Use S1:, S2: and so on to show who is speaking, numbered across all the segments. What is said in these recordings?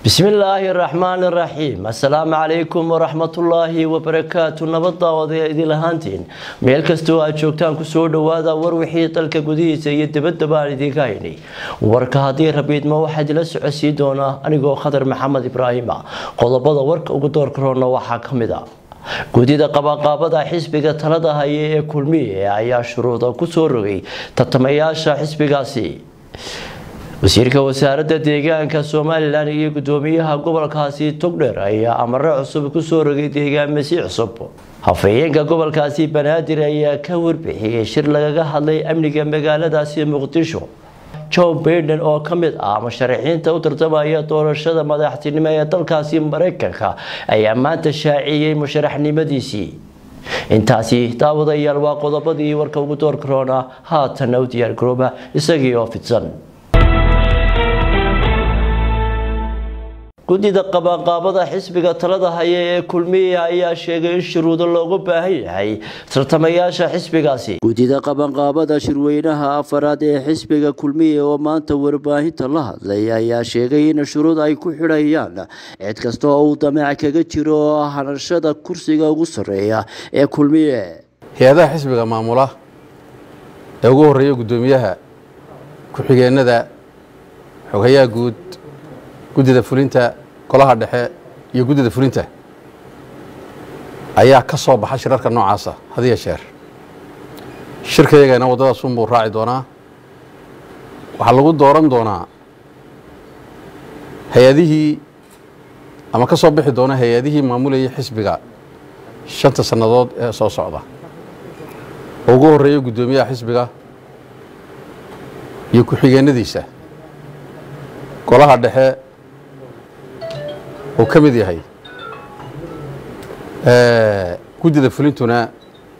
S1: bismillaahi raxmaan iraxiim assalaamu calaykum waraxmatullaahi wabarakaatu nabadda odaya idin lahaantiin meel kastoo aad joogtaan kusoo dhowaada war wixii dalka gudihiisa iyo dibadaba aan idinka haynay warka haddii rabiidma waxaa idila socodsiin doonaa anigoo khadar maxamed ibraahima qodobada warka ugu doorkaroona waxaa ka mid a gudida qabaqaabada xisbiga talada haya ee kulmiye ayaa shuruuda kusoo rogay tartamayaasha xisbigaasi wasiirka wasaaradda deegaanka somalilan iyo gudoomiyaha gobolkaasi togdher ayaa amare cusub kusoo rogay deegaamasi cusub hafayeenka gobolkaasi banaadir ayaa ka warbixiyey shir lagaga hadlay amniga magaaladaasi muqdisho joe baiden oo ka mid ah musharaxiinta u tartamaya doorashada madaxtinimo ee dalkaasi mareykanka ayaa maanta shaaciyey musharaxnimadiisii intaasi daawadayaal waa qodobadii warka ugu door karoona haatana u diyaargarooba isagii oo fidsan gudida qabanqaabada xisbiga talada haya ee kulmiya ayaa sheegay in shuruudo loogu baahan yahay tartamayaasha xisbigaasi gudida qabanqaabada shirweynaha afaraad ee xisbiga kulmiya oo maanta warbaahinta la hadlay ayaa sheegay in shuruud ay ku xidhayaan cid kasta oo uu dameec kaga jiro hanashada kursiga ugu sarreeya ee kulmiye
S2: hay-adaha xisbiga maamula ee ugu horeeya guddoomiyaha ku-xigeenada xogayaha guud guddida fulinta golaha dhexe iyo guddida fulinta ayaa ka soo baxa shirarka noocaasa hadiya sheer shirkayagana waddadaas unbuu raaci doonaa waxaa lagu dooran doonaa hay-adihii ama ka soo bixi doona hay-adihii maamulayay xisbiga shanta sannadood ee soo socda oo ugu horreeya guddoomiyaha xisbiga iyo ku-xigeenadiisa golaha dhexe uu ka mid yahay guddida fulintuna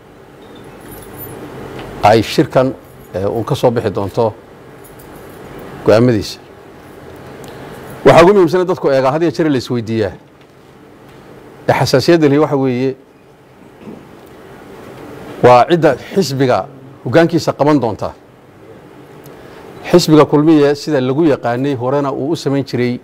S2: ay shirkan uun ka soo bixi doonto go-aamadiisa waxaa ugu muhiimsana dadku eegaa had iyo jere la isweydiiyaa ee xasaasiyadda lihi waxa weeye waa cidda xisbiga hoggaankiisa qaban doonta xisbiga kulmiye sida lagu yaqaanay horena uu u samayn jiray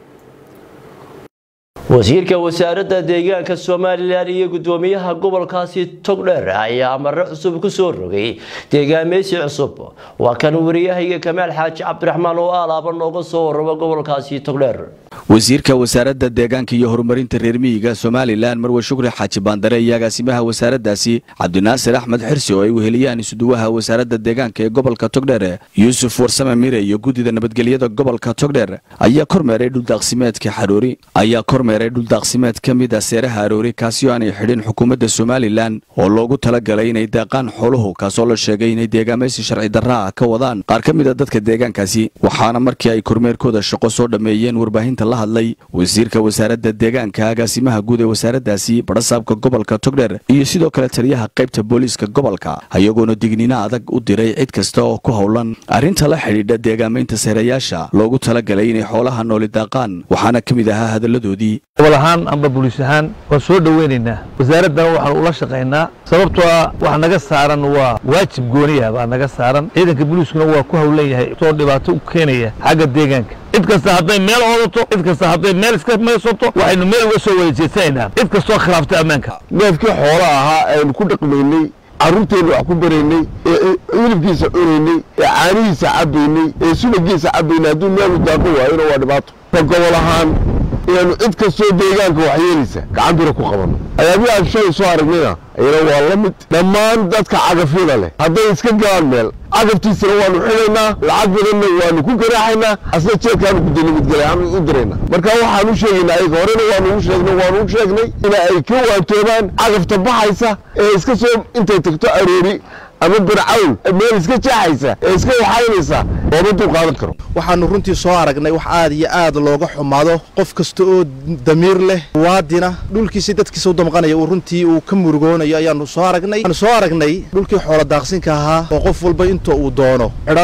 S1: wasiirka wasaaradda deegaanka somalilan iyo gudoomiyaha gobolkaasi togdher ayaa amare cusub kusoo rogay deegaameysi cusub waa kan wariyahayga kamaal xaaji cabdiraxmaan oo alaaba nooga soo warraba gobolkaasi togdher
S3: wasiirka wasaaradda deegaanka iyo horumarinta reer miyiga somalilan marwe shukri xaaji baandare iyo agaasimaha wasaaraddaasi cabdinaasir axmed xirsi oo ay weheliyaan isuduwaha wasaaradda deegaanka ee gobolka togdher yuusuf warsame mire iyo guddida nabadgelyada gobolka togdher ayaa kormeeray dhuldaaqsimeedka xaroori ayaa kormeeray dhuldaaqsimeed ka mid a seeraha aroori kaasi oo aanay xidhin xukuumadda somalilan oo loogu talagalay inay daaqaan xooluhu kaasoo la sheegay inay deegaamaysi sharci darra ah ka wadaan qaar ka mid a dadka deegaankaasi waxaana markii ay kormeerkooda shaqo soo dhammeeyeen warbaahinta la hadlay wasiirka wasaaradda deegaanka agaasimaha guud ee wasaaraddaasi badhasaabka gobolka togdher iyo sidoo kale taliyaha qaybta booliiska gobolka ayagoona digniino adag u diray cid kasta oo ku howlan arrinta la xidhiidha deegaamaynta seerayaasha loogu talagalay inay xoolaha nooli daaqaan waxaana ka mid ahaa hadalladoodii
S4: gobol ahaan amba buliis ahaan waan soo dhoweynaynaa wasaaraddana waxaan ula shaqaynaa sababtoo ah wax naga saaran waa waajib gooniya baa naga saaran ciidanka buliiskuna waa ku howlan yahay soo dhibaato u keenaya xagga deegaanka cid kasta hadday meel oodato cid kasta hadday meel iska maysato waxaynu meel uga soo wada jeesanaynaa cid kastoo khilaafta ammaanka
S5: neefkii xoola ahaa aynu ku dhaqmaynay carruurteennu wax ku baraynay ee hilibkiisa cunaynay ee caanihiisa cabbaynay ee subagiisa cabbaynay hadduu meelu daaqo waayona waa dhibaato ka gobol ahaan inaanu cid kastoo deegaanka waxyeelaysa gacan bira ku qabanno ayaabii aan shalay soo aragnayna ayana waa la mid dhammaan dadka cagafyada leh hadday iska galaan meel cagaftiisana waanu xidhaynaa lacag badanna waanu ku garaaxaynaa asna jeedkaanu gudanimidgalaanu u diraynaa marka waxaan u sheegaynaa ayaga horena waanu u sheegnay waanu u sheegnay in ay ka waantoobaan cagafta baxaysa ee iska soo intay tagto aroori ama barcawl meel iska jeexaysa ee iska waxaynaysa looma dul qaadan karo
S6: waxaanu runtii soo aragnay wax aad iyo aad looga xumaado qof kasta oo damiir leh waadina dhulkiisa dadkiisa u damqanaya uu runtii uu ka murugoonayo ayaanu soo aragnay waxaanu soo aragnay dhulkii xoolo daaqsinka ahaa oo qof walba inta uu doono xidhanayo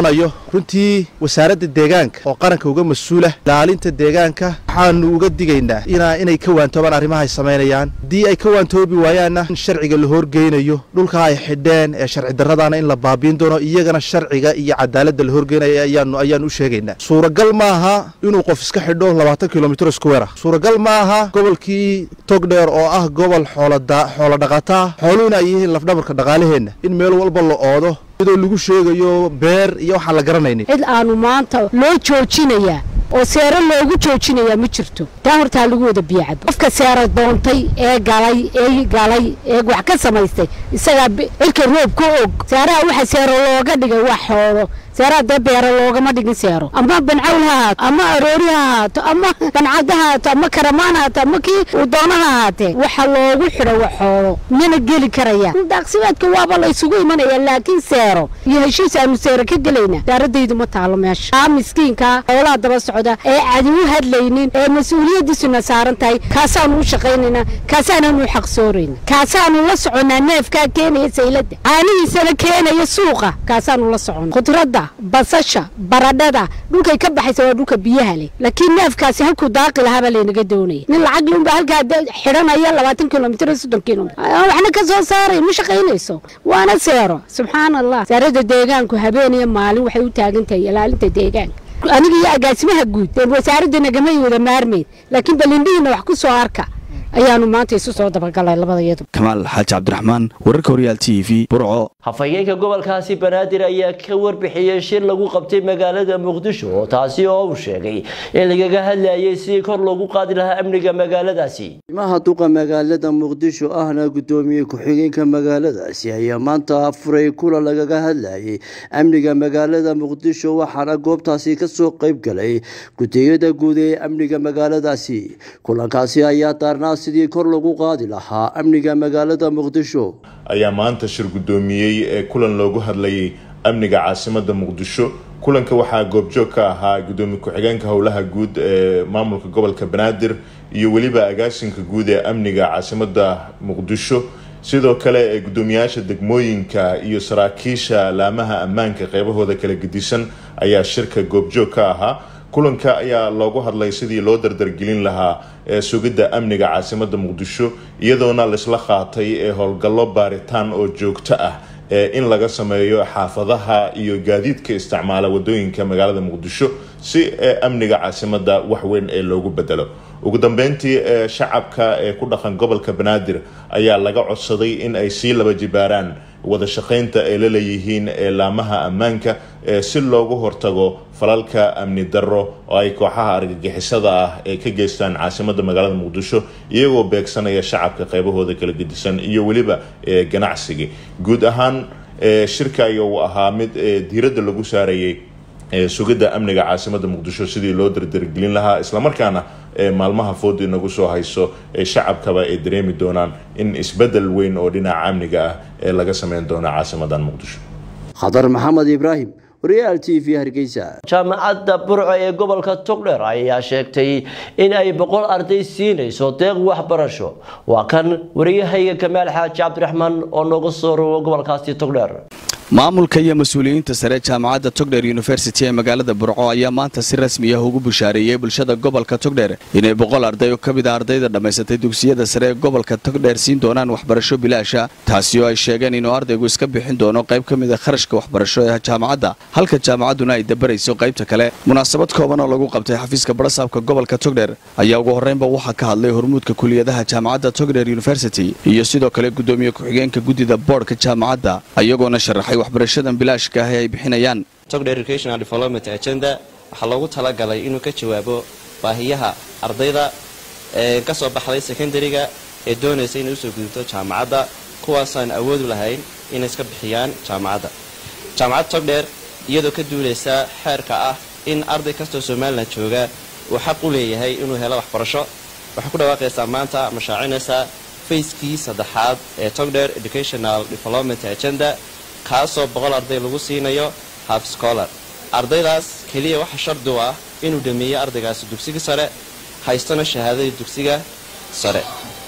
S6: runtii wasaaradda deegaanka oo qaranka uga mas-uula ilaalinta deegaanka waxaanu uga digaynaa ina inay ka waantoobaan arrimaha ay samaynayaan haddii ay ka waantoobi waayaanna in sharciga la horgeynayo dhulka ay xidheen ee sharci darradaana in la baabiin doono iyagana sharciga iyo cadaaladda la horgeynaya ayaanu ayaanu u sheegaynaa suuragal maaha inuu qof iska xidho labaatan kilomitr square ah suuragal ma aha gobolkii togdheer oo ah gobol xoolada xoolo dhaqataa xooluhuna ay yihiin lafdhabarka dhaqaalaheenna in meel walba la oodo iyadoo lagu sheegayo beer iyo waxaan la garanaynin
S7: cid aanu maanta loo joojinayaa oo seero loogu joojinayaa ma jirto taa hortaa lagu wada biyacabo qofka seero doontay ee galay ee galay ee wax ka samaystay isagaa cirka roob ka og seeraha waxa seero looga dhigay waa xoolo seeraha dee beero loogama dhigin seero ama bancawl ha haato ama aroori ha haato ama bancad ha haato ama karamaan ha haato ama kii uu doono ha haatee waxa loogu xidho waa xoolo mana geli karaya daaqsimeedka waaba la isugu imanaya laakiin seero iyo heshiis aanu seero ka gelayna daaradaydu ma taalo meesha aa miskiinka xoolaha daba socda ee cadi u hadlaynin ee mas-uuliyaddiisuna saaran tahay kaasaanu u shaqaynaynaa kaasaananu xaq soorayna kaasaanu la soconnaa neefkaa keenaya sayladda caanihiisana keenaya suuqa kaasaanu la soconna khudradda basasha baradhada dhulkay ka baxaysa waa dhulka biyaha leh laakiin neefkaasi halkuu daaqi lahaa baa laynaga doonaya nin lacag lunba halkaa xidhanaya labaatan kilomitr soddon kilomitr waxna ka soo saaray ma shaqaynayso waana seero subxaan allah saarada deegaanku habeen iyo maalin waxay u taagan tahay ilaalinta deegaanka aniga iyo agaasimaha guud wasaaradda nagamay wada maarmayn laakiin balindhihiina wax ku soo arka ayaanu maanta isu soo dabagalay labadayadu
S3: kamaal xaaji cabdiraxmaan wararka horyaal t v burco
S1: hafayeenka gobolkaasi banaadir ayaa ka warbixiyey shir lagu qabtay magaalada muqdisho oo taasi oo uu sheegay in lagaga hadlayay sidii kor loogu qaadi lahaa amniga magaaladaasi imaha duqa magaalada muqdisho ahna gudoomiye ku-xigeenka magaaladaasi ayaa maanta furay kulan lagaga hadlayay amniga magaalada muqdisho waxaana goobtaasi kasoo qeyb galay gudiyada guud ee amniga magaaladaasi kulankaasi ayaa daarnaa sidii kor lagu qaadi lahaa amniga magaalada muqdisho
S8: ayaa maanta shir guddoomiyey ee kulan loogu hadlayay amniga caasimada muqdisho kulanka waxaa goobjoog ka ahaa gudoomiye ku-xigeenka howlaha guud ee maamulka gobolka banaadir iyo weliba agaasinka guud ee amniga caasimada muqdisho sidoo kale ee guddoomiyaasha degmooyinka iyo saraakiisha laamaha ammaanka qeybahooda kala gedisan ayaa shirka goobjoog ka ahaa kulanka ayaa loogu hadlay sidii loo dardargelin lahaa ee sugidda amniga caasimada muqdisho iyadoona laisla qaatay ee howlgallo baaritaan oo joogto ah ee in laga sameeyo xaafadaha iyo gaadiidka isticmaala wadooyinka magaalada muqdisho si ee amniga caasimada waxweyn ee loogu bedelo ugu dambeyntii ee shacabka ee ku dhaqan gobolka banaadir ayaa laga codsaday in ay sii laba jibaaraan wada shaqaynta ay la leeyihiin ee laamaha ammaanka ee si loogu hortago falalka amni darro oo ay kooxaha argagixisada ah ee ka geystaan caasimada magaalada muqdisho iyagoo beegsanaya shacabka qeybahooda kala gedisan iyo weliba ganacsiga guud ahaan shirka ayaa uu ahaa mid diiradda lagu saarayay sugidda amniga caasimada muqdisho sidii loo dardargelin lahaa islamarkaana maalmaha foodi nagu soo hayso ee shacabkaba ay dareemi doonaan in isbedel weyn oo dhinaca amniga ah ee laga sameyn doono caasimadan muqdisho
S1: khadar maxamed ibraahim waryaal t v hargeysa jaamacadda burco ee gobolka togdheer ayaa sheegtay in ay boqol arday siinayso deeq waxbarasho waa kan wariyahayga kamaal xaaji cabdiraxmaan oo nooga soo rogo gobolkaasi togdheer
S3: maamulka iyo mas-uuliyiinta sare jaamacadda togdher university ee magaalada burco ayaa maanta si rasmi ah ugu bushaareeyey bulshada gobolka togdher inay boqol arday oo ka mid a ardayda dhammaysatay dugsiyada sare ee gobolka togdheer siin doonaan waxbarasho bilaasha taasi oo ay sheegeen inuu ardaygu iska bixin doono qayb ka mid a kharashka waxbarasho ee jaamacadda halka jaamacadduna ay dabarayso qaybta kale munaasabad kooban oo lagu qabtay xafiiska barasaabka gobolka togdher ayaa ugu horreynba waxaa ka hadlay hormuudka kuliyadaha jaamacadda togdher university iyo sidoo kale gudoomiye ku-xigeenka guddida boodhka jaamacadda ayagoona sharaxay waxbarashadan bilaashka ah ee ay bixinayaan
S9: togdher educational development agenda waxaa loogu talagalay inuu ka jawaabo baahiyaha ardayda ee ka soo baxday secondariga ee doonaysa inay usoo gudubto jaamacadda kuwaasaan awoodu lahayn inay iska bixiyaan jaamacadda jaamacadda togdher iyadoo ka duulaysa xeerka ah in arday kastoo somalilan jooga uu xaq u leeyahay inuu helo waxbarasho waxay ku dhawaaqaysaa maanta mashaacinaysaa fayskii saddexaad ee togdher educational development agenda kaasoo boqol arday lagu siinayo half scholar ardaydaas keliya waxa shardi u ah inuu dhameeyo ardaygaasi dugsiga sare haystona shahaadadii dugsiga sare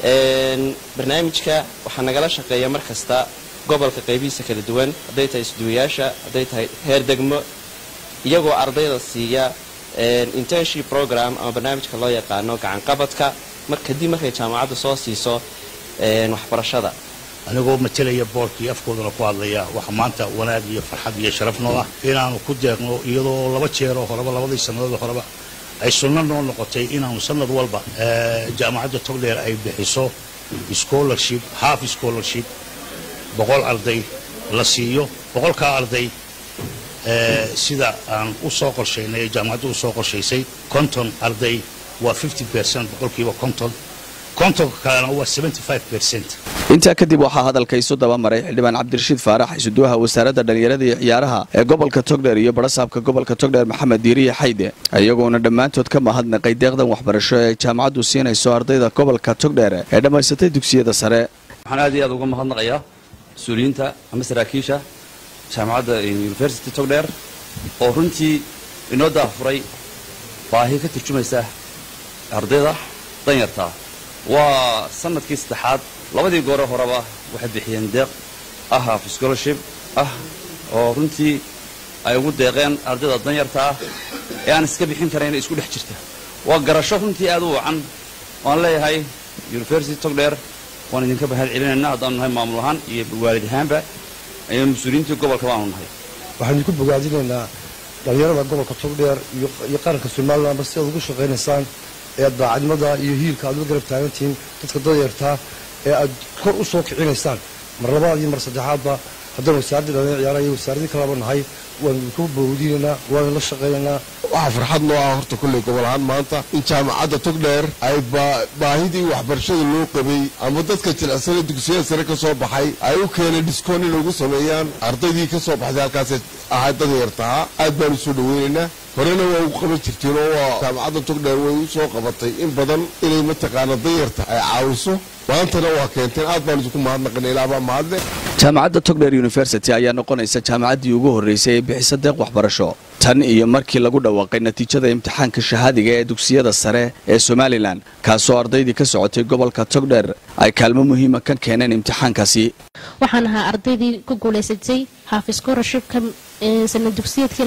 S9: barnaamijka waxaa nagala shaqeeya mar kasta gobolka qaybihiisa kala duwan hadday tahay isduwayaasha hadday tahay heer degmo iyagoo ardayda siiya internship program ama barnaamijka loo yaqaano gacanqabadka kadib markay jaamacaddu soo siiso waxbarashada
S10: anigoo matelaya boorkii afkoodana ku hadlaya waxa maanta wanaag iyo farxad iyo sharaf noo ah inaanu ku deeqno iyadoo laba jeeroo horeba labadii sannadood horeba ay sunno noo noqotay inaanu sanad walba jaamacadda togdheer ay bixiso scholarship half scholarship boqol arday la siiyo boqolkaa arday sida aan u soo qorshaynay jaamacaddu u soo qorshaysay konton arday waa fifty percent boqolkiiba konton kontonka kalena waa seventy five percent
S3: intaa kadib waxaa hadalka isu daba maray xildhibaan cabdirashiid faarax isuduwaha wasaaradda dhallinyarada iyo ciyaaraha ee gobolka togdheer iyo barasaabka gobolka togdheer maxamed diiriye xayde iyagoona dhammaantood ka mahadnaqay deeqdan waxbarasho ee ay jaamacaddu siinayso ardayda gobolka togdheer ee dhammaysatay dugsiyada sare
S11: waxaan aad iyo aad uga mahadnaqayaa mas-uuliyiinta ama saraakiisha jaamacadda university togdheer oo runtii inoo daafuray baahi ka turjumaysa ardayda danyartaa waa sanadkii saddexaad labadii goore horeba waxay bixiyeen deeq ah half scholarship ah oo runtii ay ugu deeqeen ardayda danyarta ah ee aan iska bixin karayn isku dhex jirta waa garasho runtii aad u wacan waan leeyahay university togdheer waan idinka bahad celinaynaa haddaanu nahay maamul ahaan iyo waalid ahaanba iyo mas-uuliyiintii gobolka baanu nahay
S12: waxaan idinku bogaadinaynaa dhallinyarada gobolka togdheer iyo qaranka somalilanba si aad ugu shaqaynaysaan ee aad daacadnimada iyo hiilka aad uga garab taagantihiin dadka danyartaa ee aad kor u soo kicinaysaan mar labaad iyo mar saddexaadba haddaan wasaaradda dhallinyar ciyaaraha iyo wasaaradii kalaba nahay waan idinku bowdinaynaa waan la shaqaynaynaa
S5: waxaa farxad noo ah horta kolley gobol ahaan maanta in jaamacadda togdheer ay baahidii waxbarashada loo qabay ama dadka jilicsane dugsiyada sare ka soo baxay ay u keeneen dhiskoon inay ugu sameeyaan ardaydii ka soo baxday halkaasay ahayd danyartaha aad baan u soo dhaweynaynaa horena waa ugu qaban jirteen oo waa jaamacadda togdheer way u soo qabatay in badan inay mataqaana danyarta ay caawiso maantana waa keenteen aad baan idinku mahadnaqina ilaabaa mahadle
S3: jaamacadda togdheer university ayaa noqonaysa jaamacaddii ugu horraysay ee bixisa deeq waxbarasho tan iyo markii lagu dhawaaqay natiijada imtixaanka shahaadiga ee dugsiyada sare ee somalilan kaasoo ardaydii ka socotay gobolka togdheer ay kaalmo muhiima ka keeneen imtixaankaasi
S13: waxaan ahaa ardaydii ku guulaysatay haaf scholarshipka sanad dugsiyeedkii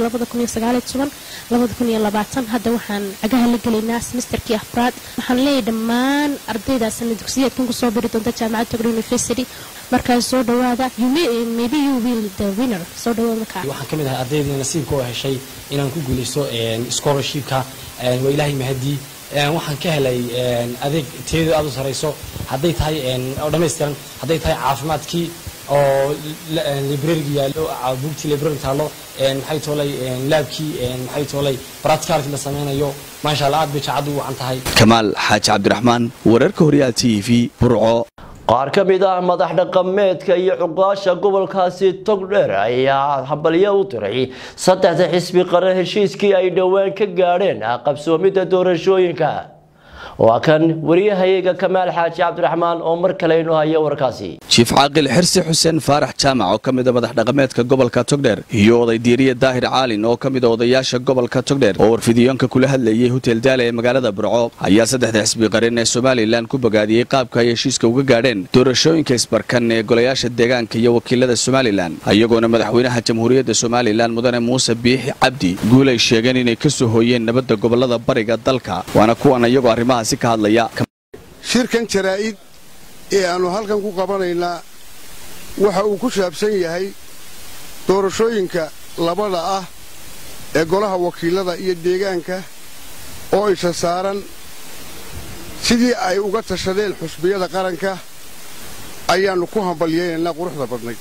S13: hadda waxaan cagaha la gelaynaa semesterkii afraad waxaan leeyahay dhammaan ardayda sanad dugsiyeedkan kusoo biri doonta jaamacadda togdheer university markaas soo dhawaada maybe you will the winner soo dhawaada markaa
S14: waxaan ka mid ahay ardaydii nasiibka oo heshay inaan ku guulaysto scholarshipka waa ilaahay mahadii waxaan ka helay adeeg tiyadu aad u sarayso hadday tahay oo dhammaystiran hadday tahay caafimaadkii oo librariga yaallo buugtii library taallo maxay toolay laabkii maxay toolay practicalkii la sameynayo maasha allah aad bay jaacaddu u wacan tahay
S3: kamaal xaaji cabdiraxmaan wararka horyaal t v burco
S1: qaar ka mid ah madax dhaqameedka iyo cuqaasha gobolkaasi togdheer ayaa habalyo u diray saddexda xisbi qaran heshiiskii ay dhowaan ka gaadheen qabsoomidda doorashooyinka waa kan wariyahayaga kamaal xaaji cabdiraxmaan oo mar kale inoo haya warkaasi
S3: jiif caaqil xirsi xuseen faarax jaamac oo ka mida madax dhaqameedka gobolka togdheer iyo oday diiriye daahir caalin oo ka mida odayaasha gobolka togdheer oo warfidiyoonka kula hadlayay hotel daale ee magaalada burco ayaa saddexda xisbi qaran ee somalilan ku bogaadiyey qaabka ay heshiiska uga gaadheen doorashooyinka isbarkan ee golayaasha deegaanka iyo wakiilada somalilan iyagoona madaxweynaha jamhuuriyadda somalilan mudane muuse biixi cabdi guul ay sheegeen inay ka soo hooyeen nabadda gobolada bariga dalka waana kuwan iyagoo arrimahaasi ka hadlaya
S15: shirkan jaraa'id ee aannu halkan ku qabanaynaa waxa uu ku saabsan yahay doorashooyinka labada ah ee golaha wakiilada iyo deegaanka oo isa saaran sidii ay uga tashadeen xusbiyada qaranka ayaannu ku hambalyaynaynaa quruxda badnayd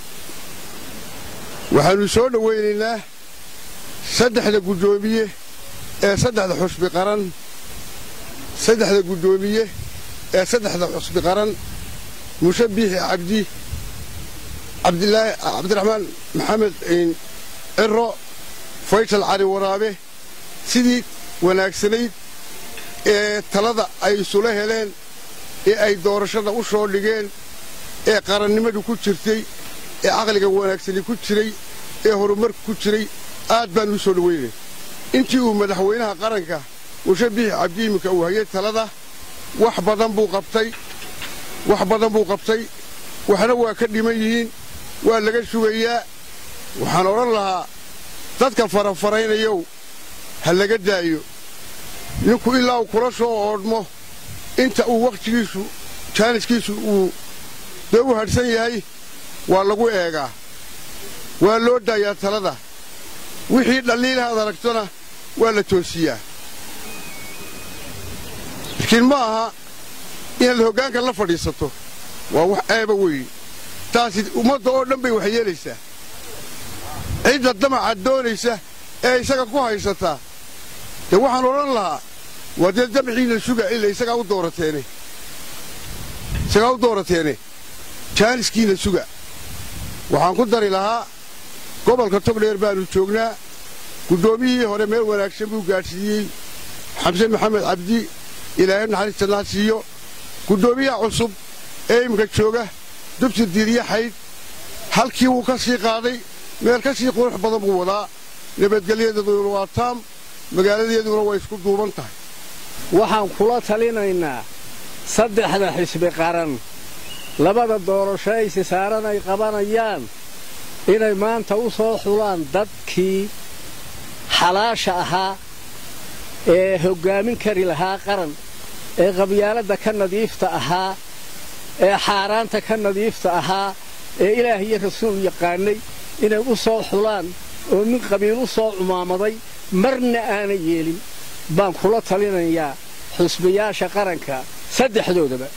S15: waxaannu soo dhowaynaynaa saddexda guddoomiye ee saddexda xusbi qaran saddexda guddoomiye ee saddexda xusbi qaran muuse biixi cabdi cabdilaahi cabdiraxmaan maxamed ciro faysal cali waraabe sidii wanaagsanayd ee talada ay isula heleen ee ay doorashada u soo dhigeen ee qarannimadu ku jirtay ee caqliga wanaagsani ku jiray ee horumarka ku jiray aad baan u soo dhowaynay intii uu madaxweynaha qaranka muuse biixi cabdi iminka uu hayay talada wax badan buu qabtay wax badan buu qabtay waxna waa ka dhiman yihiin waa laga sugayaa waxaan odhan lahaa dadka farafaraynayow ha laga daayo ninku ilaa uu kula soo oodhmo inta uu wakhtigiisu jaaniskiisu uu dee u hadhsan yahay waa lagu eegaa waa loo daayaa talada wixii dhalliilahaad aragtona waa la toosiyaa laakiin ma aha inaad hoggaanka la fadhiisato waa wax eeba weyn taasi ummadda oo dhan bay wax yeelaysaa cidda damaca doonaysa ee isaga ku haysataa dee waxaan odhan lahaa waa dee damciina suga ila isagaa u doorateene isagaa u doorateene jaaniskiina suga waxaan ku dari lahaa gobolka togdheer baannu joognaa guddoomiyihii hore meel wanaagsan buu gaadhsiiyey xamse maxamed cabdi ilaahay naxariistanaa siiyo guddoomiyaha cusub ee iminka jooga dubsi diiriye xaydh halkii wuu ka sii qaaday meel ka sii qurux badan buu wadaa nabadgelyadeeduna waa taam magaaladeeduna way isku duuban tahay
S16: waxaan kula talinaynaa saddexda xisbi qaran labada doorasho aysi saaran ay qabanayaan inay maanta u soo xulaan dadkii xalaasha ahaa ee hoggaamin kari lahaa qaran ee qabyaaladda ka nadiifta ahaa ee xaaraanta ka nadiifta ahaa ee ilaah iyo rasuul yaqaanay inay u soo xulaan oo nin qabiil u soo cumaamaday marna aanay yeelin baan kula talinayaa xusbiyaasha qaranka saddexdoodaba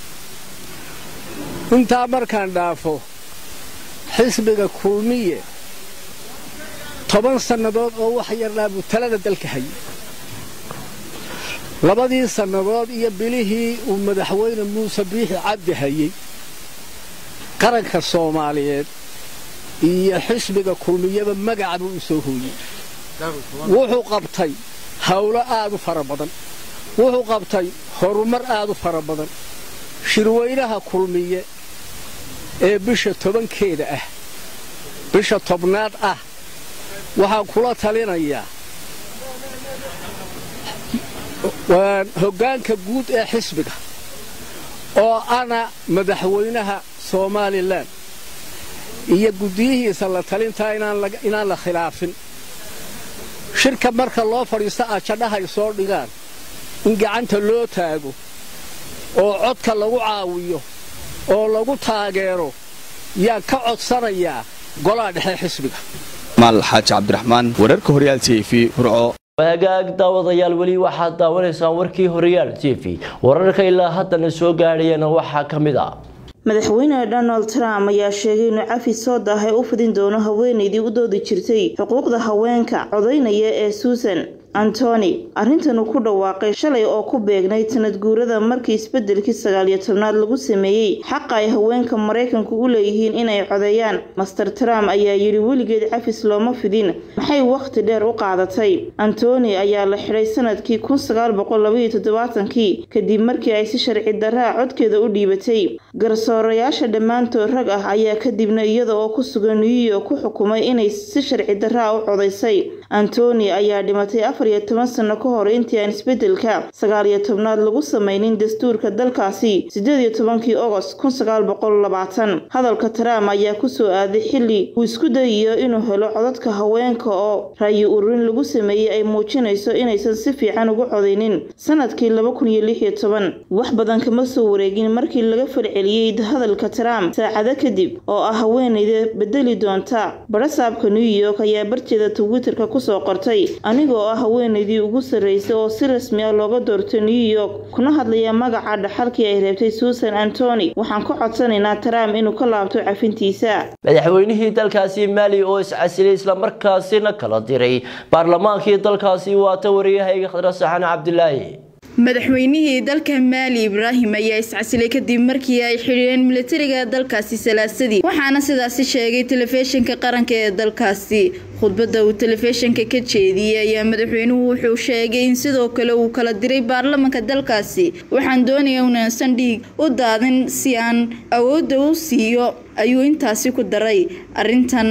S16: intaa markaan dhaafo xisbiga kulmiye toban sannadood oo wax yarnaa buu talada dalka hayay labadii sannadood iyo bilihii uu madaxweyne muuse biixi cabdi hayey qaranka soomaaliyeed iyo xisbiga kulmiyeba magaca buu u soo hooyey wuxuu qabtay hawlo aad u fara badan wuxuu qabtay horumar aad u fara badan shirweynaha kulmiye ee bisha tobankeeda ah bisha tobnaad ah waxaan kula talinayaa hoggaanka guud ee xisbiga oo ana madaxweynaha somalilan iyo guddiyihiisa la talintaa inaan la khilaafin shirka marka loo fadhiisto ajadhahay soo dhigaan in gacanta loo taago oo codka lagu caawiyo oo lagu taageero yaan ka codsanayaa golaha dhexe xisbiga
S3: maal xaaji cabdiraxmaan wararka horyaal t v hurco
S1: hagaag daawadayaal weli waxaad daawanaysaan warkii horyaal t v wararka ilaa haddana soo gaadhayana waxaa ka mid ah
S17: madaxweyne donald trump ayaa sheegay inuu cafi soo daahay u fidin doono haweenaydii u doodi jirtay xuquuqda haweenka codaynaya ee suusan antony arrintan uu ku dhawaaqay shalay oo ku beegnayd sanad guurada markii isbedelkii sagaaliyo tobnaad lagu sameeyey xaqa ay haweenka maraykanku u leeyihiin inay codeeyaan master trump ayaa yidhi weligeed cafis looma fidin maxay wakhti dheer u qaadatay antony ayaa la xidhay sanadkii kun sagaal boqol labaiyo toddobaatankii kadib markii ay si sharci daraa codkeeda u dhiibatay garsoorayaasha dhammaantood rag ah ayaa kadibna iyada oo ku sugan new york ku xukumay inay si sharci daraa u codaysay antony ayaa dhimatay afar iyo toban sano ka hor intii aan isbedelka sagaal iyo tobnaad lagu sameynin dastuurka dalkaasi sideed iyo tobankii ogost kun sagaal boqol labaatan hadalka trump ayaa kusoo aaday xilli uu isku dayayo inuu helo codadka haweenka oo raayi ururin lagu sameeyey ay muujinayso inaysan si fiican ugu codaynin sanadkii laba kun iyo lix iyo toban wax badan kama soo wareegin markii laga falceliyey hadalka trump saacado kadib oo ah haweenayda bedeli doonta barasaabka new york ayaa barteeda twitterka kusoo qortay anigoo ah haweenaydii ugu sarreysay oo si rasmi ah looga doortay new york kuna hadlaya magaca dhaxalkii ay reebtay susan antony waxaan ka codsanaynaa trump inuu ka laabto cafintiisa
S1: madaxweynihii dalkaasi maali oo iscasilay islamarkaasina kala diray baarlamaankii dalkaasi waata wariyahayga khadra saxan cabdilaahi
S18: madaxweynihii dalka maali ibraahim ayaa iscasilay kadib markii ay xidhiireen milatariga dalkaasi salaasadii waxaana sidaasi sheegay telefishinka qaranka ee dalkaasi khudbadda uu telefishinka ka jeediyey ayaa madaxweynuhu wuxuu sheegay in sidoo kale uu kala diray baarlamanka dalkaasi waxaan doonaya unaasan dhiig u daadin si aan awoodda u siiyo ayuu intaasi ku daray arrintan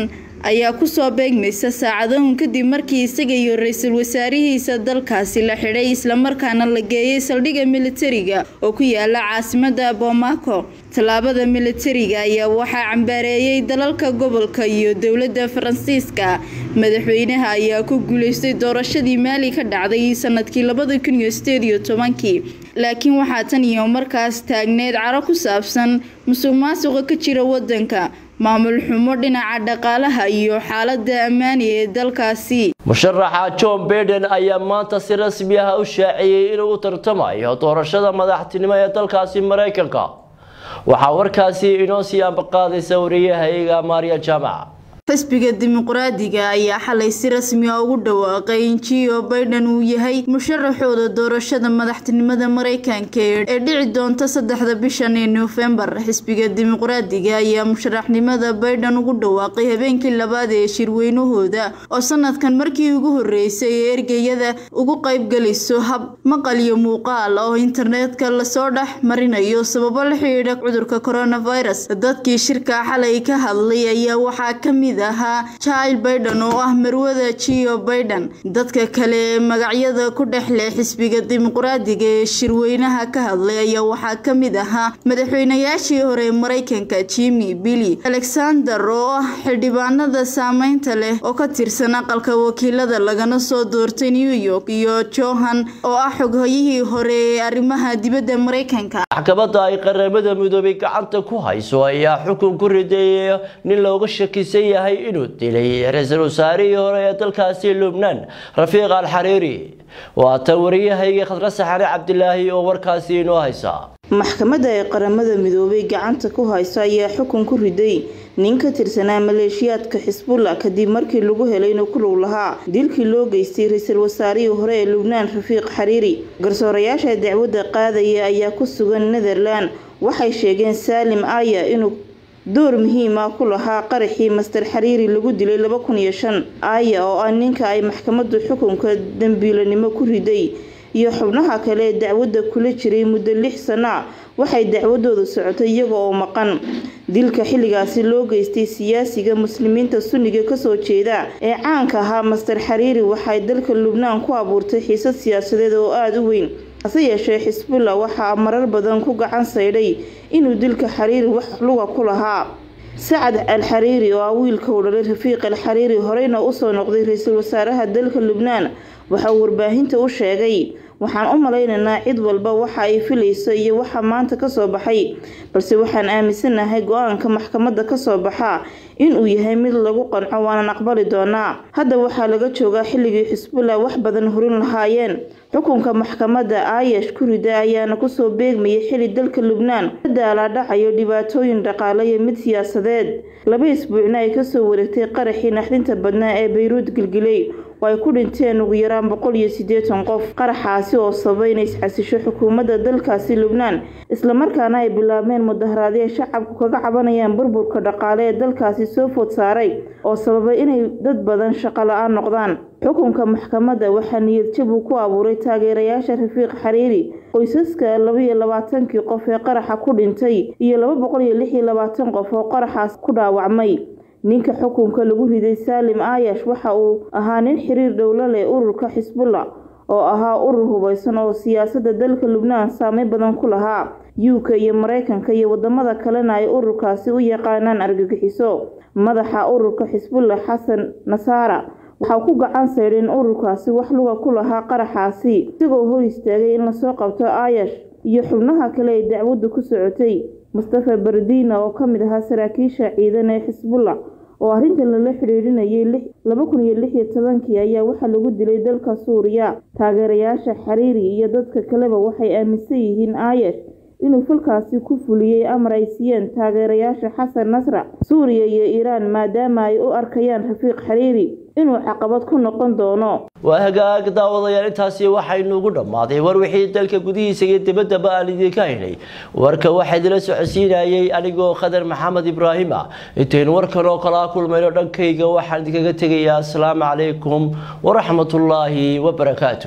S18: ayaa kusoo beegmaysa saacadahun kadib markii isaga iyo ra-iisul wasaarihiisa dalkaasi la xidhay islamarkaana la geeyay saldhigga militariga oo ku yaala caasimada bomaco tallaabada militariga ayaa waxaa cambaareeyay dalalka gobolka iyo dowladda faransiiska madaxweynaha ayaa ku guuleystay doorashadii maali ka dhacday sanadkii labada kun iyo sideed iyo tobankii laakiin waxaa tan iyo markaas taagneed caro ku saabsan musuq maasuqa ka jira wadanka maamul xumo dhinaca dhaqaalaha iyo xaalada ammaani ee dalkaasi
S1: musharaxa john baiden ayaa maanta si rasmi ah u shaaciyey inuu u tartamayo doorashada madaxtinimo ee dalkaasi maraykanka waxaa warkaasi inoo sii ambaqaadaysa wariyahayaga maarya jaamac
S18: xisbiga dimuqraadiga ayaa xalay si rasmi ah ugu dhawaaqay in gio baiden uu yahay musharaxooda doorashada madaxtinimada maraykanka ee dhici doonta saddexda bishan ee noofembar xisbiga dimuqraadiga ayaa musharaxnimada baiden ugu dhawaaqay habeenkii labaad ee shirweynahooda oo sanadkan markii ugu horeysay ee ergeyada ugu qaybgeliso hab maqal iyo muuqaal oo internetka lasoo dhex marinayo sababo la xidhiidha cudurka coronavirus dadkii shirka xalay ka hadlay ayaa waxaa kamid ahaa jil baiden oo ah marwada gio baiden dadka kale ee magacyada ku dhex leh xisbiga dimuqraadiga ee shirweynaha ka hadlay ayaa waxaa kamid ahaa madaxweynayaashii hore ee maraykanka jimmy billy alexander oo ah xildhibaanada saameynta leh oo ka tirsan aqalka wakiilada lagana soo doortay new york iyo johan oo ah xoghoyihii hore ee arrimaha dibadda maraykanka
S1: maxkamadda ay qaramada midoobay gacanta ku hayso ayaa xukun ku rideeyay nin looga shakisan yahay inuu dilay ra-iisul wasaarihii hore ee dalkaasi lubnaan rafiiq alxariiri waa ta wariyahayga khadra saxane cabdilaahi oo warkaasi inoo haysa
S17: maxkamadda ay qaramada midoobay gacanta ku hayso ayaa xukun ku riday nin ka tirsanaa maleeshiyaadka xisbullah kadib markii lagu helay inuu ku lug lahaa dilkii loo geystay ra-iisul wasaarihii hore ee lubnaan rafiiq xariiri garsoorayaasha dacwadda qaadaya ayaa ku sugan netherland waxay sheegeen saalim aya inuu door muhiim ah ku lahaa qaraxii master xariiri lagu dilay laba kun iyo shan aya oo ah ninka ay maxkamaddu xukunka dambiilanimo ku riday iyo xubnaha kale ee dacwadda kula jiray muddo lix sano a waxay dacwadooda socotay iyaga oo maqan dilka xilligaasi loo geystay siyaasiga muslimiinta sunniga kasoo jeeda ee caanka ahaa master xariiri waxay dalka lubnaan ku abuurtay xiisad siyaasadeed oo aada u weyn hase yeeshee xisbullah waxaa marar badan ku gacan saydhay inuu dilka xariiri wax luga ku lahaa sacad al xariiri oo ah wiilka u dhalay rafiiq al xariiri horeyna usoo noqday ra-iisul wasaaraha dalka lubnaan waxa uu warbaahinta u sheegay waxaan u malaynaynaa cid walba waxa ay filayso iyo waxa maanta kasoo baxay balse waxaan aaminsanahay go-aanka maxkamadda kasoo baxa inuu yahay mid lagu qanco waanan aqbali doonaa hadda waxaa laga joogaa xilligii xisbullah wax badan horin lahaayeen xukunka maxkamadda aayash kurida ayaana kusoo beegmayay xili dalka lubnaan la daalaadhacayo dhibaatooyin dhaqaale iyo mid siyaasadeed laba isbuucna ay kasoo wareegtay qaraxii naxdinta badnaa ee bayruud gilgiley oo ay ku dhinteen ugu yaraan boqol iyo siddeetan qof qaraxaasi oo sababay inay isxasisho xukuumadda dalkaasi lubnaan islamarkaana ay bilaabeen mudaharaadyo ay shacabku kaga cabanayaan burburka dhaqaale ee dalkaasi soo food saaray oo sababay inay dad badan shaqo la-aan noqdaan xukunka maxkamadda waxaa niyadjab uu ku abuuray taageerayaasha rafiiq xariiri qoysaska labaiyo labaatankii qof ee qaraxa ku dhintay iyo laba boqol iyo lix iyo labaatan qof oo qaraxaas ku dhaawacmay ninka xukunka lagu riday saalim aayash waxa uu ahaa nin xiriir dhowlo leh ururka xisbullah oo ahaa urur hubeysan oo siyaasadda dalka lubnaan saameyn badan ku lahaa uk iyo mareykanka iyo wadamada kalena ay ururkaasi u yaqaanaan argagixiso madaxa ururka xisbullah xasan nasaara waxaa ku gacan saydheen ururkaasi wax luga ku lahaa qaraxaasi isagoo hor istaagay in lasoo qabto aayash iyo xubnaha kale ay dacwaddu ku socotay mustafa bardina oo ka mid ahaa saraakiisha ciidan ee xisbullah oo arrintan lala xidhiidhinayay laba kun iyo lix iyo tobankii ayaa waxaa lagu dilay dalka suuriya taageerayaasha xariiri iyo dadka kaleba waxay aaminsan yihiin aayash inuu falkaasi ku fuliyey amar ay siiyeen taageerayaasha xasan nasra suuriya iyo iiraan maadaama ay u arkayaan rafiiq xariiri inuu caqabad ku noqon doono
S1: waa hagaag daawadayaal intaasi waxaynu ugu dhammaaday war wixii dalka gudihiisa iyo dibaddaba aan idinka helay warka waxaa idila socodsiinayay anigoo khadar maxamed ibraahima intaynu warkan oo kala kulmayno dhankayga waxaan idinkaga tegayaa asalaamu calaykum waraxmatullaahi wabarakaatu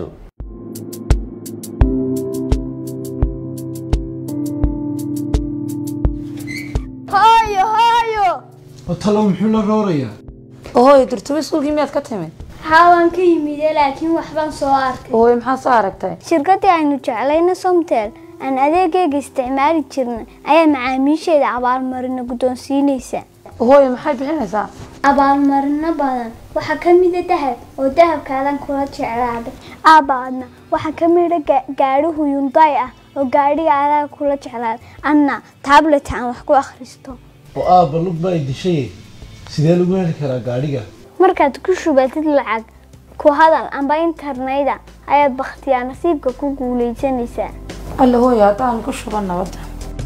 S19: hooyo hooyo
S20: oo talo muxuu la roorayaa
S19: hooyo durtube iskuulkii miyaad ka timid
S20: haa waan ka yimide laakiin waxbaan soo arkay
S19: hooyo maxaa soo aragtay
S20: shirkaddii aynu jeclayna somtel aan adeegayga isticmaali jirnay ayaa macaamiisheeda abaalmarino guddoonsiinaysa
S19: hooyo maxay bixinaysaa
S20: abaalmarino badan waxaa ka mida dahab oo dahabkaadan kula jeclaaday aabaadna waxaa ka mida gaadhihu yunday ah oo gaadhiga adaa kula jeclaaday anna tablet aan wax ku akhristo
S21: oo aabba lug baa dishay sidee lagu heli karaa gaadhiga
S20: markaad ku shubatid lacag ku hadal amba interneta ayaad bakhtiyaa nasiibka ku guulaysanaysaa
S19: alla hooyo haddaan ku shuban nabadda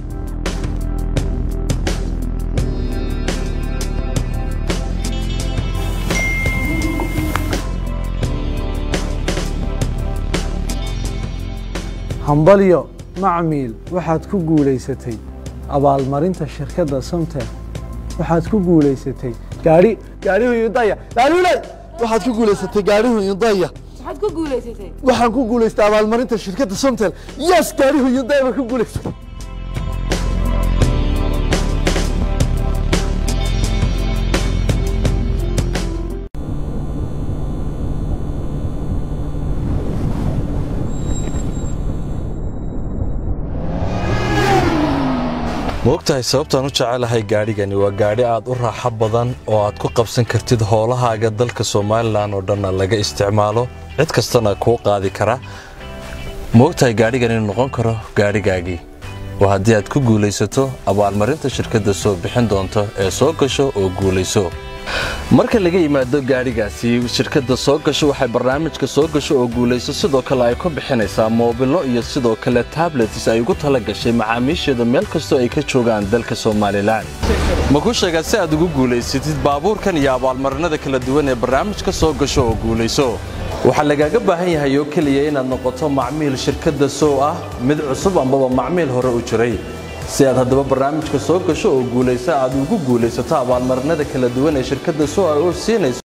S21: hambalyo macmiil waxaad ku guulaysatay abaalmarinta shirkadda somtel waxaad ku guulaysatay gaadhi gaadhihu yudaya gaadhiuley waxaad ku guulaysatay gaadhihu yudaya
S19: maxaad ku guulaysatay
S21: waxaan ku guulaystay abaalmarinta shirkadda somtel yes gaadhihu yudaya baan ku guulaystay
S22: maogtahay sababtaan u jecelahay gaadhigani waa gaadhi aad u raaxo badan oo aad ku qabsan kartid howlahaaga dalka somalilan oo dhanna laga isticmaalo cid kastana kuu qaadi kara maogtahay gaadhigan inuu noqon karo gaadhigaagii waa haddii aad ku guulaysato abaalmarinta shirkadda soo bixin doonto ee soo gasho oo guulayso marka laga yimaado gaadhigaasi shirkadda soo gasho waxay barnaamijka soo gasho oo guulayso sidoo kale ay ku bixinaysaa moobillo iyo sidoo kale tablets ay ugu tala gashay macaamiisheeda meel kastoo ay ka joogaan dalka somalilan ma ku sheegaa si aad ugu guulaysatid baabuurkan iyo abaalmarinada kala duwan ee barnaamijka soo gasho oo guulayso waxaa lagaaga baahan yahay oo keliya inaad noqoto macmiil shirkadda sow ah mid cusub ambaba macmiil hore u jiray si aad haddaba barnaamijka soo gasho oo guulaysa aad ugu guulaysato abaalmarinada kala duwan ee shirkadda sow ay u siinayso